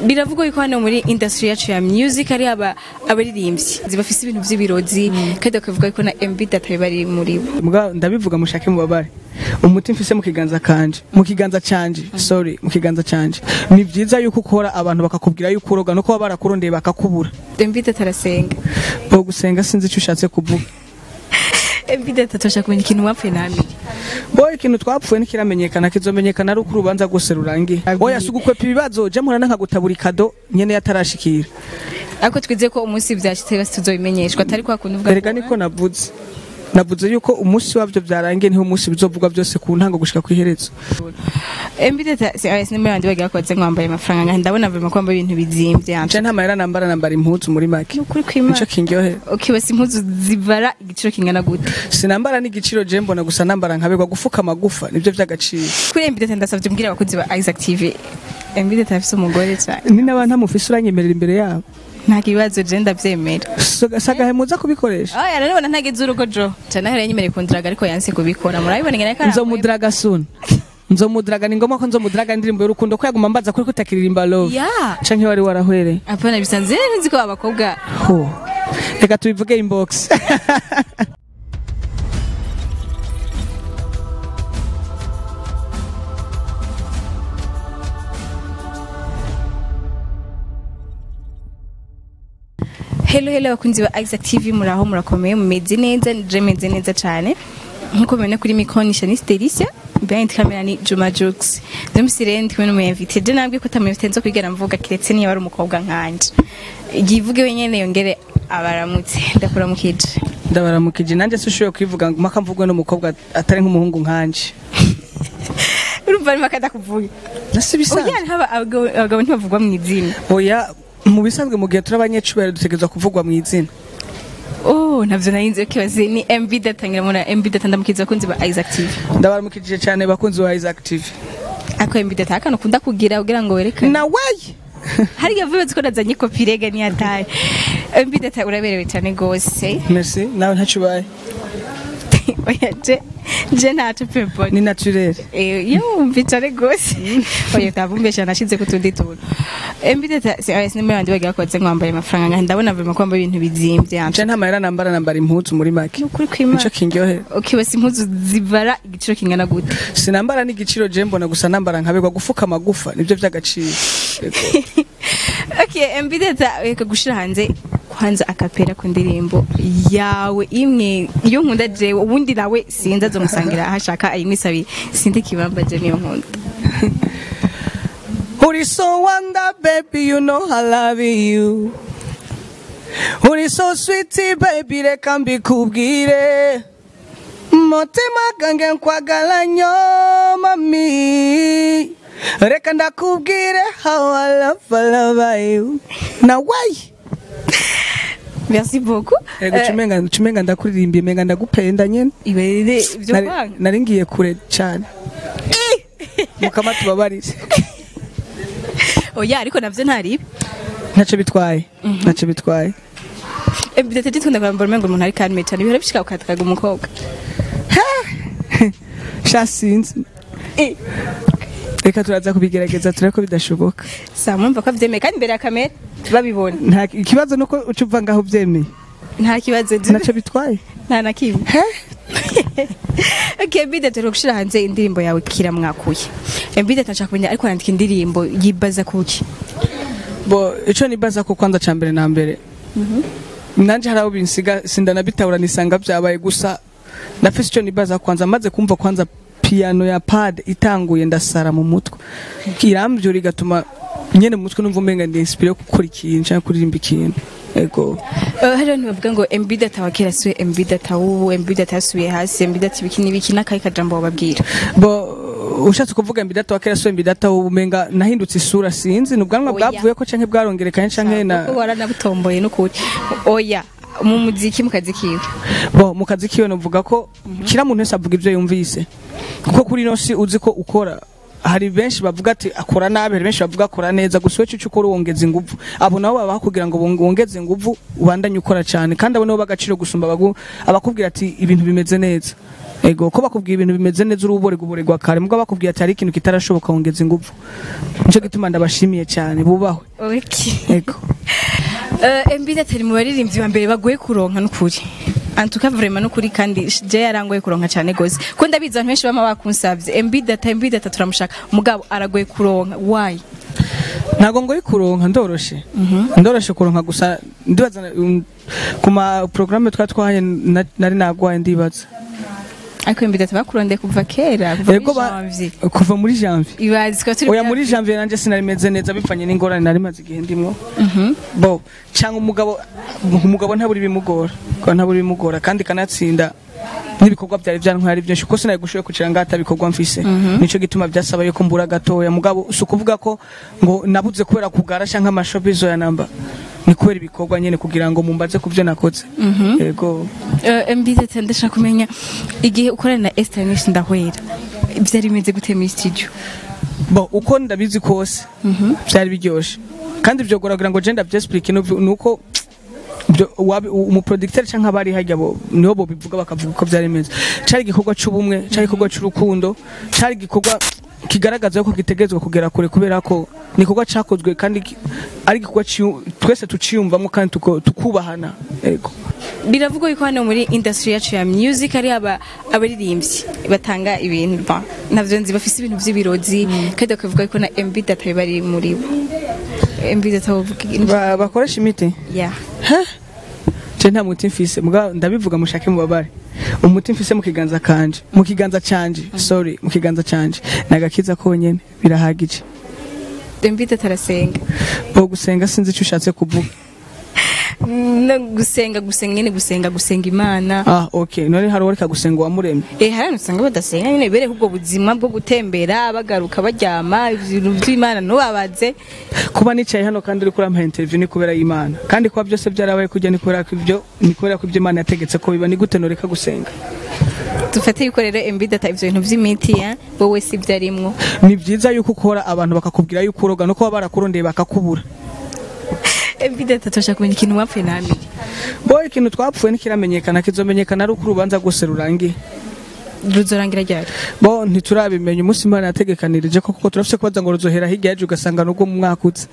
biravugwa yuko hano muri industry yacu ya music ari aba abaririmbyi zibafise ibintu vy'ibirozi kandi bakavuga yuko na MB data bari muri bo Mbwa ndabivuga mushake mubabare umuti mfise mu kiganza kanje mu kiganza canje sorry mu kiganza canje ni vyiza yuko ukora abantu bakakubwira yuko uroga no kuba barakurondeye bakakubura MB data arasenga bo gusenga sinzi ico ushatse kuvuga MB data turashaka kumenya ikintu wapfuye nami bo ikintu twapfuye ntikiramenyekana kizomenyekana ari uko urubanza rwose rurangiye oya si ugukwepa ibibazo je mpora nkagutabura ikado nyene yatarashikira ariko twizeye ko umunsi vyashitse basi tuzobimenyeshwa atari kwa kuntu uvuga erega niko navuze navuze yuko umunsi wavyo vyarangiye niho umunsi bizovugwa byose ku ntango gushika kw'iherezo MB data si ayese nimero yandi bagira ko baze mwambaye amafaranga ngahe ndabona vema ko wambaye ibintu bizimvye yanje nje nta mahera nambara nambara impuzu muri make ukuri kwimana nico kindyohera ukibasa impuzu zivara igiciro kingana gute sinambara n'igiciro je mbona gusa nambara nkabegwa gufuka amagufa nivyo vy'agaciro kuri MB data ndasavye mbwira abakozi ba Isaac TV MB data afise umugore cyane ni n'abantu amufise uranyemerera imbere yabo nta kibazo je ndavyemera sagahe muza kubikoresha aya narabona ntageze urugo jo cyane ahera yanyemereye kundiraga ariko yanse kubikora murabibona ngene ko nzomudiraga soon nzomudiraga ni ngombwa ko nzomudiraga indirimbo y'urukundo ko yaguma mbaza kuri kutakiririmba love ya canke wari warahwereye apana bisanzwe nzi ko abakobwa ho reka tubivuge inbox hello hello abakunzi ba Isaac TV muraho murakomeye mumeze neza je meze neza cyane nkuko mubona kuri mikonisha ni Stericia behind camera ni Juma Jux ndumvise rero ndi kumwe n'umuyinvite je nabwiye ko atamuyinvite nzo kwigana mvuga kiretse niyo ari umukobwa nkanje yivuge wenyene yongere abaramutse ndakuramukije ndabaramukije nanjye sishoboye kwivuga ngo mpaka mvugwe n'umukobwa atari nk'umuhungu nkanje urumva arimo akadakuvuga nasi bisanzwe oya haba abagabo abagabo ntibavugwa mu izina oya mu bisanzwe mu gihe turi abanyecubahiro dutegerezwa kuvugwa mu izina oh navyo narinze kibaze ni MB data ngira muri MB data ndamukiza abakunzi ba Isaac TV ndabaramukije cyane bakunzi ba Isaac TV ako MB data akana ukunda kugira kugira ngo werekane na wayi hari yavuye ko nazanye kopi rega ni yataye MB data uraberewe cyane gose merci nawe ntacubaye oya je je ntaco pepo ni naturel eh yo mvicare gose oya tavumbesha nashize ku tundi tuntu MB data si ayese nimero yandi bagira ko baze mwambaye amafaranga ngahe ndabona vema ko wambaye ibintu bizimvye yanje nje nta mahera nambara nambara impuzu muri make ukuri kwimana nico kindyohera ukibasa impuzu zivara igiciro kingana gute sinambara n'igiciro je mbona gusa nambara nkabegwa gufuka amagufa nivyo vy'agaciro Yego. okay MB data reka gushira hanze kwanza akapera ku ndirimbo yawe imwe iyo nkunda jewe ubundi nawe sinza zomusangira ahashaka ayimwisabiye sindi kibamba je niyo nkunda Uri so wonder baby you know I love you Uri so sweet baby reka mbikubwire Mutima gange nkwagala nyo mami Reka ndakubwire how I love, I love you Na why merci beaucoup Ego cumenga cumenga ndakuririmbiye menga ndagupenda nyene iberere ibyo Nari- kwanga nari ngiye kure cyane mukama tubabarire oya ariko navyo ntari ntacyo bitwaye ntacyo bitwaye MB data tunda kwambara umengo umuntu ari kalme cyane bihora bishika ukatakaga umukobwa sha sinzi eh reka turaza kubigerageza turebe ko bidashoboka sa mwumva ko avyemeye kandi imbere ya kamera babibona nta ikibazo nuko uca uva ngaho ubyemeye nta kibazo ntacyo bitwaye nta na kimwe he Okay, Mbida turi gushira hanze indirimbo yawe kira mwakuye. Mbida tashaka kumenya ariko yandika indirimbo yibaza kuki. bo ico nibaza ko kwanza ca mbere na mbere nanje hari abo binsiga sindanabitahura nisanga byabaye gusa nafise ico nibaza kwanza maze kumva kwanza piano ya pad itanguye ndasara mu mutwe iramvyura igatuma nyene mu mutwe numva umenga ndi inspire gukora ikintu canke kuririmba ikintu ego Uh, hari abantu bavuga ngo Mbida tawakera suye Mbida tawu Mbida tasubiye hasi Mbida tibiki nibiki nakayi kajambo bababwira. bo ushatse kuvuga mbidata wa kera so mbidata umenga nahindutse isura sinzi ni ubwanwa Oya. bwavuye ko canke bwarongerekanye canke na Kuko waranabutomboye n'ukuri. Oya mu muziki mu kazi kiwe. bo mu kazi kiwe novuga ko kira muntu wese avuga ivyo yumvise kuko kuri ino si uzi ko ukora hari benshi bavuga ati akora nabi hari benshi bavuga akora neza gusa wewe icyo ukora wongeza ingufu abo nabo baba kugira ngo wong- wongeze ingufu ubandanye ukora cyane kandi abo nabo bagaciro gusumba abagu- abakubwira ati ibintu bimeze neza ego ko bakubwira ibintu bimeze neza uri uborerwa uborerwa kare mubwo bakubwira ati hari ikintu kitarashoboka wongeza ingufu nico gituma ndabashimiye cyane bubahwe okay yego Uh, MB datari mu baririmbyi ba mbere bagoye kuronka n'ukuri antuka vraiment n'ukuri kandi je yarangoye kuronka cyane gose ko ndabizi abantu benshi bama bakunsavye MB data MB data turamushaka mugabo aragoye kuronka why ntabwo ngoyi kuronka ndoroshe ndoroshe kuronka gusa ndibaza um, ku ma programme twa twahaye na- nari nagwaye ndibaza ariko MB data bakurondeye kuva kera kuva Yego muri ba- janvier kuva muri janvier ibazi ko turi oya muri janvier nanje sinari meze neza bivanye n'ingorane nari maze igihe ndimwo bo cyangwa umugabo umugabo ntaburi bimugora ko ntaburi bimugora kandi kanatsinda n'ibikorwa byari byantwara byinshi kuko sinari gushoboye kugira ngo atabikorwa mfise nico gituma byasaba yuko mbura gatoya mugabo si ukuvuga ko ngo nabuze kubera kugara cyangwa amashopizo ya namba ni kubera ibikorwa nyene kugira ngo mumbaze ku byo nakoze yego uh, MB data ndashaka kumenya igihe ukorana na Esther Nish ndahwera byari bimeze gute muri studio bo uko ndabizi kose byari biryoshe kandi byo kugira ngo je ndabyexplique nuko byo wabi- umuproducteur cyangwa abari hajya bo niho bo bivuga bakavuga uko byari bimeze cari igikorwa c'ubumwe cari igikorwa c'urukundo cari igikorwa kigaragaza ko gitegerezwa kugera kure kubera ko ni igikorwa cakozwe kandi ki- ari igikorwa ciyu- twese tuciyumvamo kandi tuko- tukubahana yego biravugwa yuko hano muri industry yacu ya music ari aba abaririmbyi batanga ibintu ba navyo nzi bafise ibintu vy'ibirozi kandi bakavuga yuko na MB data bari muri bo MB data bavuga Ba- bakoresha imiti yeah je nta muti mfise muga ndabivuga mushake mubabare umuti mfise mu kiganza kanje mu kiganza canje sorry mu kiganza canje nagakiza konyene birahagije MB data arasenga bo gusenga sinzi icyo ushatse kuvuga no gusenga gusenga nyene gusenga gusenga imana ah okay none hari uwareka gusenga uwamuremye eh hari usanga badasenga nyene bere ubwo buzima bwo gutembera bagaruka baryama ibintu by'imana nubabaze kuba nicaye hano kandi uri kurampa interview ni kubera y'imana kandi kuba byose byarabaye kujya ni kubera ko ibyo ni kubera ko ibyo imana yategetse ko biba ni gute noreka gusenga dufate yuko rero MB data ivyo bintu vy'imiti ya wowe si vyarimwo ni byiza yuko ukora abantu bakakubwira yuko uroga no kuba barakurondeye bakakubura MB data turashaka kumenya ikintu wapfuye namenye bo ikintu twapfuye ntikiramenyekana kizomenyekana ari uko urubanza rwose rurangiye ruzorangira ryari bo ntiturabimenya umunsi imana yategekanirije ko kuko turafise kubaza ngo ruzohera hirya yaje ugasanga nubwo mu mwaka uza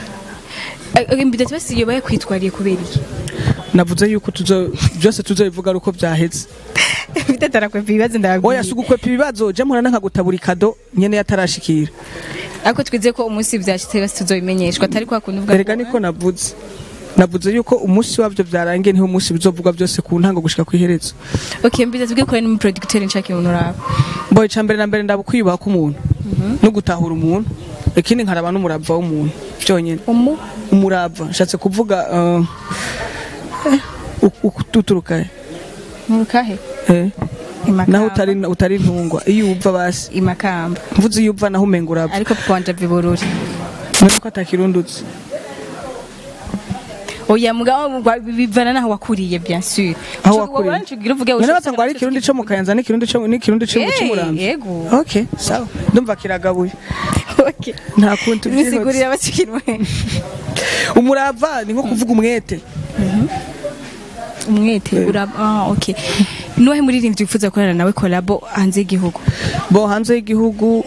MB data basi iyo bayakwitwariye kubera iki navuze yuko tuzo byose tuzobivuga ari uko byaheze MB data arakwepa ibibazo ndababwiye oya si ugukwepa ibibazo je mpora nkagutabura ikado nyene yatarashikira ariko twizeye ko umunsi byashitse basi tuzobimenyeshwa atari kwa kuntu uvuga erega niko navuze navuze yuko umunsi wabyo byarangiye niho umunsi bizovugwa byose ku ntango gushika ku iherezo okay MB data tubwiye ko ari n'umuproducteur nshaka ibintu uraba bo ica mbere na mbere ndabukwiyubaha k'umuntu no gutahura umuntu ikindi nkaraba n'umurava w'umuntu byonyene umu umurava nshatse kuvuga uh, eh, u- u- uturuka he? murukahe eh imakamba naho utari utari ntungwa iyo uva basi imakamba mvuze iyo uva naho umenga urava ariko kwanja vibururi none ko atakirundutse oya mugabo gwa- bivana naho wakuriye bien sûr Aho wakuriye. ncugira uvuge none baza ngo ari ikirundi cyo mu kayanza n'ikirundi cyo n'ikirundi cyo mu Eh, cy'umurambi yego okay sawa ndumva kiragabuye okay nta kundi tubyihuse bisigurira bakikinwe umurava ni nko kuvuga umwete umwete uraba ah okay nuwahe muririmbyi wifuza gukorana nawe collabo hanze y'igihugu bo hanze y'igihugu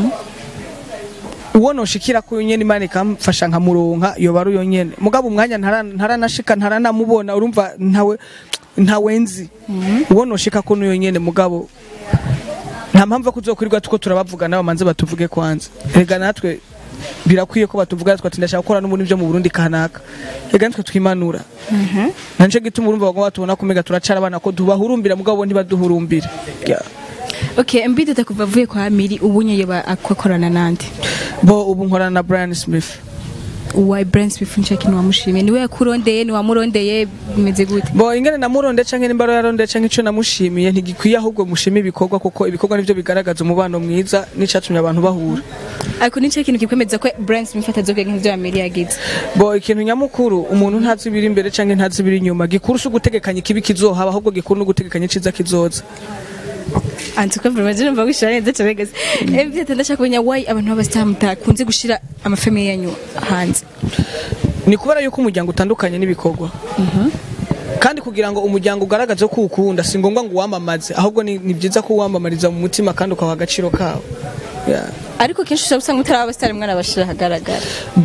uwo noshikira ko nyene imana ikamfasha nkamuronka yoba ari uyo nyene mugabo umwanya ntara- ntaranashika ntaranamubona urumva ntawe ntawe nzi uwo noshika ko n'uyo nyene mugabo nta mpamvu yo kuzokwirirwa tuko turabavugana bamanze batuvuge kwanza rega natwe birakwiye ko batuvuga twati ndashaka gukora n'ubundi byo mu Burundi kanaka rega natwe twimanura nanje gituma urumva bagomba batubona kumega turacara abana ko tubahurumbira mugabo bo ntibaduhurumbira Yeah. okay MB data kuva avuye kwa Miri ubu nyeye akorana nande bo ubu nkorana na Brian Smith uwa Brand Smith nshaka ni wamushimiye niwe yakurondeye ni wamurondeye bimeze gute bo ingene namuronde canke nimbaro yaronde canke ico namushimiye ntigikwiye ahubwo mushime ibikorwa kuko ibikorwa nivyo bigaragaza umubano mwiza n'icatumye abantu bahura ariko ni cyo kintu kikwemeza ko Brand Smith atazokwiga nk'ivyo Miri yagize bo ikintu nyamukuru umuntu ntazi ibiri imbere canke ntazi ibiri inyuma gikuru si ugutegekanya ikibi kizohaba ahubwo gikuru ni ugutegekanya iciza kizoza anzi ko vraiment je numva wishara neza cyane gase MB data ndashaka kumenya why abantu b'abastar kunze gushira amafamiye yanyu hanze ni kubera yuko umuryango utandukanye n'ibikorwa kandi kugira ngo umuryango ugaragaze ko ukunda si ngombwa ngo uwamamaze ahubwo ni ni byiza ko uwamamariza mu mutima kandi ukaha agaciro kawo Yeah. ariko kenshi ushobora usanga utari abastar mwana bashira hagaragara bo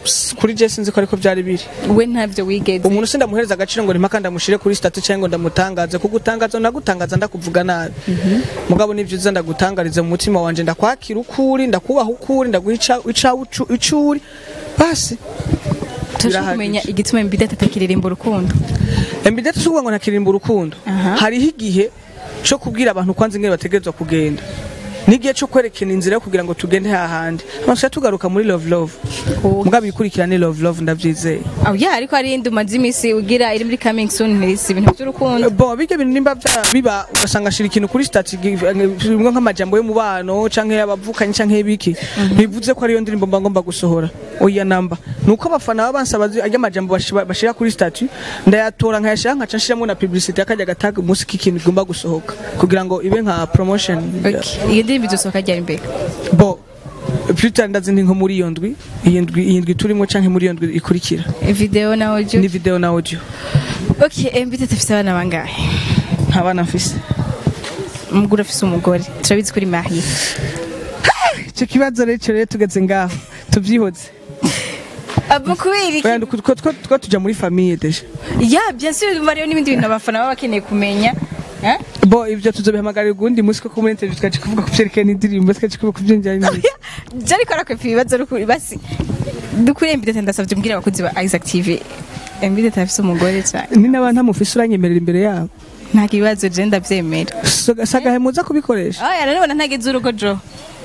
s- kuri je sinzi ko ariko byari biri we ntavyo wigeze umuntu sindamuhereza agaciro ngo nimaka ndamushire kuri statu cyangwa ngo ndamutangaze kugutangaza nagutangaza ndakuvuga nabi mugabo nivyo uza ndagutangariza mu mutima wanje ndakwakira ukuri ndakubaha ukuri ndaguha ica icuri basi turashaka birahagije. kumenya igituma mbidata atakiririmba urukundo embidete si ukuvuga ngo ntakiririmba urukundo Aha. hariho igihe cyo kubwira abantu kwanza ingene bategerezwa kugenda n'igihe cyo kwerekana inzira yo kugira ngo tugende hahandi amaso tugaruka muri love love Oh. mugabo ikurikirane love love ndabyizeye aho ya ariko hari indi umaze iminsi ugira iri muri coming soon ntirisi ibintu by'urukundo bo bijya bintu nimba bya- biba ugasanga ashira ikintu kuri stati bimwe nk'amajambo y'umubano canke y'abavukanyi canke y'ibiki bivuze ko ariyo ndirimbo mba ngomba gusohora oya namba nuko abafana baba bansaba zi- arya majambo bashi- bashira kuri stati ndayatora nkayashira nkaca nshiramo na publicity akajya gataga umunsi k'ikintu igomba gusohoka kugira ngo ibe nka promotion Okay. iyo ndirimbo izosohoka ryari mbere bo Pluto ndazi ndi nko muri iyo ndwi iyi ndwi iyi ndwi turimo canke muri iyo ndwi ikurikira video na audio ni video na audio okay mbidata afise abana bangahe nta bana mfise umugore afise umugore turabizi kuri mariye icyo kibazo rero rero tugeze ngaho tubyihoze abo kubera iki Oya, ndu- two- two- two tuja muri famille deja ya bien sûr mariyo n'ibindi bintu abafana baba bakeneye kumenya Eh? bo ibyo tuzobihamagarira ugundi munsi ko muri interview tukaje kuvuga ku byerekeye n'indirimbo tukaje kuvuga ku byinjyanye n'ibiki je ariko arakwepa ibibazo rukuri basi dukuriye mbidata ndasavye mbwira abakozi ba Isaac TV mbidata afise umugore cyane ni n'abantu amufise uranyemerera imbere yabo nta kibazo je ndavyemera So- sagahe muza kubikoresha aya rero ntageze urugo jo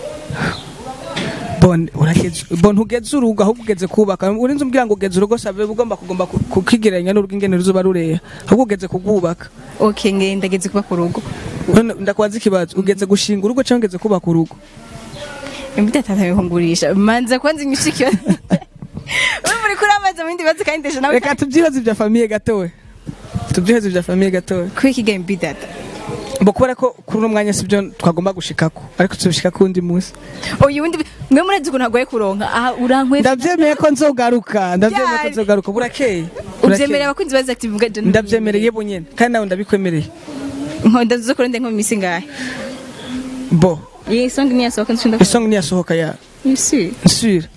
bon urageze bon ntugeze urugo ahubwo ugeze kubaka urinze umbwira ngo ugeze urugo save ugomba kugomba ku- kukigereranya n'urugo ingene ruzoba rureha ahubwo ugeze kugubaka okay nge ndageze kuba ku rugo None ndakubaza ikibazo ugeze gushinga urugo cyangwa ugeze kubaka urugo mbidata ntabihungurisha manza kwanza inyishikira Wewe muri kuri amazi mu bindi bibazo kandi ndesha nawe reka tubyihoze ibya famiye gatowe tubyihoze ibya famiye gatowe kuri iki game mbidata bo kubera ko kuri uno mwanya sibyo twagomba gushikako ariko tuzobishika kundi munsi uyu wundi mwe murazi ukuntu agoye kuronka aha urankwe ndabyemeye ko nzogaruka ndabyemeye ko Ryari? nzogaruka burakeye ubyemerera abakunzi ba Isaac TV vuga je ndabyemereye bunyene kandi nawe ndabikwemereye nkonda zo kurende nko mu misi ngahe bo iyi song ni yasohoka nshinda isong niyasohoka ya Isi. nsure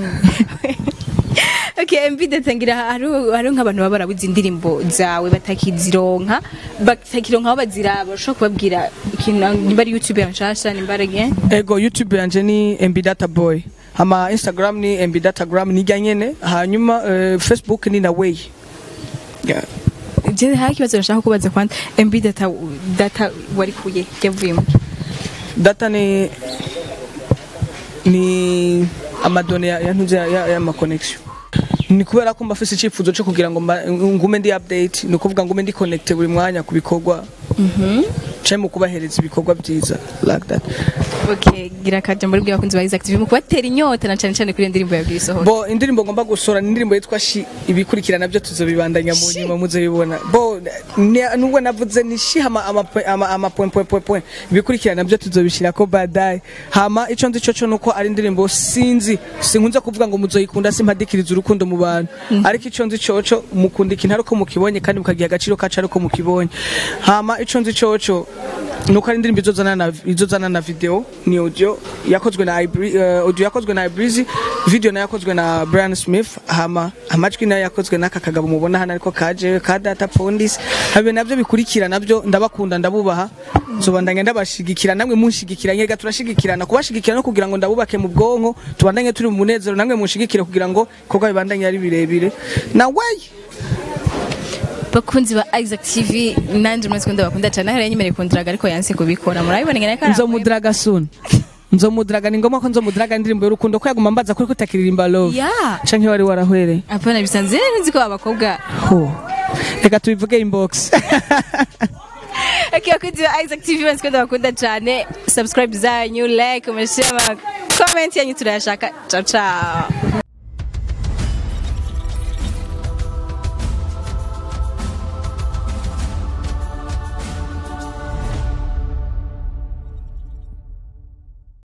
Okay, MV datangira hari hari nk'abantu baba barabuze indirimbo zawe batakizironka batakironka aho baziraba ushobora kubabwira ikintu nimba ari YouTube yanshasha nimba ari again ego youtube yanje ni mb data boy ama instagram ni mb datagram nijya nyene hanyuma eh, facebook ni na way Yeah. je hari ikibazo nashaka kubaza kwanda MV data data wari kuye yavuyemo data ni ni amadone ya ya ntuze ya, ya, ya ma connection ni kubera ko mbafise icyifuzo cyo kugira ngo mba- ngume ndi update ni ukuvuga ngume ndi connecte buri mwanya ku bikorwa cye mu kubahereza ibikorwa byiza like that okay gira kaje muri bwa bakunzi ba Isaac TV mu kubatera inyota na cyane cyane kuri iyo ndirimbo ya Bwisohora bo indirimbo ngomba gusora ni indirimbo yitwa shi ibikurikirana byo tuzobibandanya mu nyuma muzobibona bo ni- nubwo navuze ni shi hama ama ama, ama point point point point ibikurikirana byo tuzobishira ko badai hama ico nzi cyo nuko ari indirimbo sinzi sinkunze kuvuga ngo muzoyikunda simpadikiriza urukundo mu bantu ariko ico nzi coco mukunda ikintu ariko mukibonye kandi mukagiha agaciro kacu ariko mukibonye hama ico nzi coco nuko ari indirimbo izozana na izozana na video ni audio yakozwe na Ibri- eh, audio yakozwe na Ibrizi video nayo yakozwe na Brian Smith hama amajwi nayo yakozwe n'aka kagabo mubona hano ariko kaje ka data pondis habe navyo bikurikira navyo ndabakunda ndabubaha zobandanya ndabashigikira namwe munshigikira nyega turashigikirana kubashigikira no kugira ngo ndabubake mu bwonko tubandanye turi mu munezero namwe munshigikire kugira ngo ikorwa bibandanye ari birebire na way bakunzi ba Isaac TV nanje mwese kunda bakunda cyane hari yanyemereye kundiraga ariko yanse kubikora murabibona ngene ko nzomudiraga soon nzomudiraga ni ngombwa ko nzomudiraga indirimbo y'urukundo ko yaguma mbaza kuri kutakiririmba love ya canke wari warahwereye apana bisanzwe nzi ko abakobwa Ho. reka tubivuge inbox Okay, bakunzi ba Isaac TV mwese kunda bakunda cyane subscribe zanyu like comment share comment yanyu turayashaka ciao ciao